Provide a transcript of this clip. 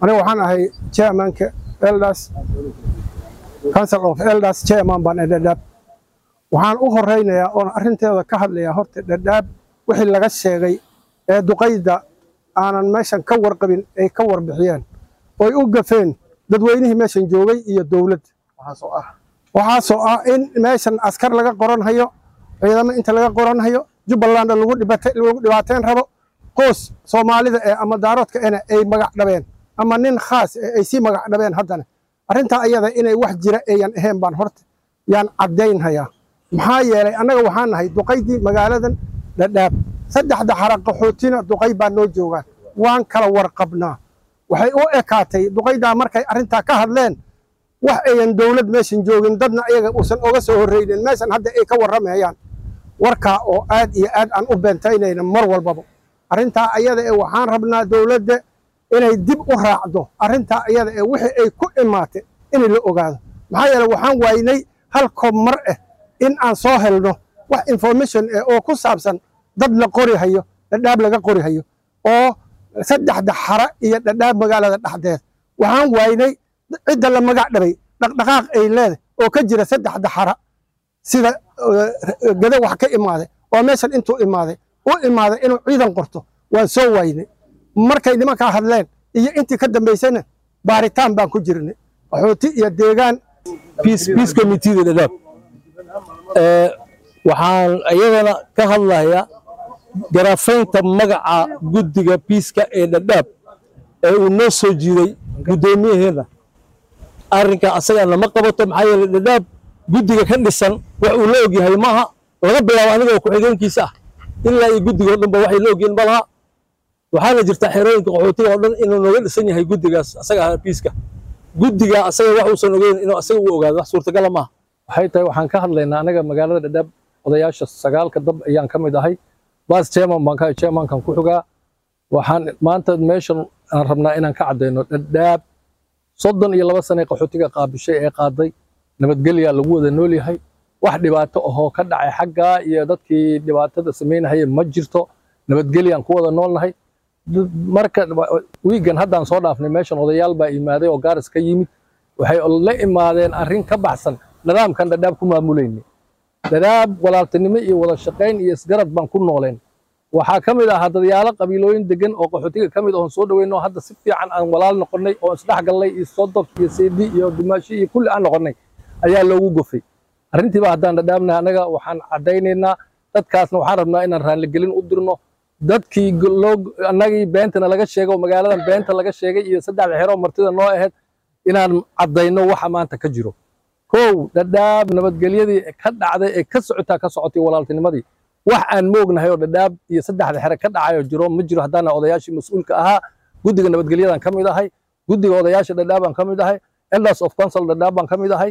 aniga waxaan ahay chairmanka elders council of elders chairman baan ee dhadhaab waxaan u horeynayaa oon arrinteeda ka hadlayaa horta dhadhaab wixii laga sheegay ee duqayda aanan meeshan ka warqabin ay ka warbixiyeen oy u gafeen dadweynihii meeshan joogay iyo dowladda waxaasoo ah in meeshan askar laga qoranhayo ciidamo inta laga qoranhayo jubbalandna lagu dhibaateyn rabo qoos soomaalida ee ama daaroodka ena ay magac dhabeen ama nin khaas ee ay sii magac dhabeen haddana arrintaa ayada inay wax jira eeyan ahayn baan horta yaan caddaynhayaa maxaa yeelay annaga waxaan nahay duqaydii magaaladan dhadhaab saddexda xara qaxootina duqay baa noo joogaan waan kala warqabnaa waxay u ekaatay duqaydaa markay arrintaa ka hadleen wax ayan dowlad meeshan joogin dadna ayaga uusan oga soo horreynin meeshan hadda ay ka warramayaan warkaa oo aad iyo aad aan u beentaynayna mar walbaba arrintaa ayada ee waxaan rabnaa dowladda inay dib u raacdo arrintaa ayada ee wixii ay ku imaatay in la ogaado maxaa yeele waxaan waaynay hal koob mar ah in aan soo helno wax information eh oo ku saabsan dad la qori hayo dhadhaab laga qori hayo oo saddexda xara iyo dhadhaab magaalada dhexdeed waxaan waaynay cidda la magac dhabay dhaqdhaqaaq ay leedahay oo ka jira saddexda xara sida gada wax ka imaaday oo meeshan intuu imaaday u imaaday inuu ciidan qorto waan soo waaynay markay nimankaa hadleen iyo intii ka dambaysana baaritaan baan ku jirnay qaxooti iyo deegaan peace committeeda dhadhaab waxaan iyadana ka hadlayaa garafaynta magaca guddiga biiska ee dhadhaab ee uu noo soo jiiday guddoomiyaheena arrinka asaga lama qabato maxaa yeele dhadhaab guddiga ka dhisan wax uu la ogyahay maaha laga bilaabo aniga oo ku-xigeenkiisa ah ilaa iyo guddiga o dhanba waxay la ogyihin malaha waxaana jirta xerooyinka qaxootiga oo dhan inuu nooga dhisan yahay guddigaas asaga ah biiska guddiga asaga wax uusan ogeyn inuu asaga u ogaado wax suurtagala maaha waxay tahay waxaan ka hadlaynaa anaga magaalada dhadhaab odayaasha sagaalka dab ayaan ka mid ahay bas chairman baan ka chairmankan ku xogaa waxaan maanta meeshan aan rabnaa inaan ka caddayno dhadhaab soddon iyo laba sane qaxootiga qaabishay ee qaaday nabadgelyaa lagu wada nool yahay wax dhibaato ahoo ka dhacay xaggaa iyo dadkii dhibaatada samaynahaya ma jirto nabadgelyaan ku wada noolnahay marka wiigan haddaan soo dhaafnay meeshan odayaal baa imaaday oo gaaris ka yimid waxay la imaadeen arrin ka baxsan nidaamkan dhadhaab ku maamulayna dhadhaab walaaltinimo iyo wada shaqayn iyo isgarad baan ku nooleen waxaa ka mid ahaa dadyaalo qabiilooyin degan oo qaxootiga ka mid oon soo dhaweyno hadda si fiican aan walaal noqonnay oo isdhexgallay iyo sodob iyo seedi iyo dumaashi iyo kulli aan noqonnay ayaa loogu gofay arrintiiba haddaan dhadhaabna annaga waxaan caddaynaynaa dadkaasna waxaan rabnaa inaan raanligelin u dirno dadkii annagii beentana laga sheegay oo magaaladan beenta laga sheegay iyo saddexda xero martida noo ahayd inaan caddayno waxa maanta ka jiro kow dhadhaab nabadgelyadii ka dhacday ee ka socotaa ka socotay walaaltinimadii wax aan moognahay oo dhadhaab iyo saddexda xere ka dhacayo jiro ma jiro haddaana odayaashii mas-uulka ahaa guddiga nabadgelyadan ka mid ahay guddiga odayaasha dhadhaab baan ka mid ahay elders of council dhadhaab baan ka mid ahay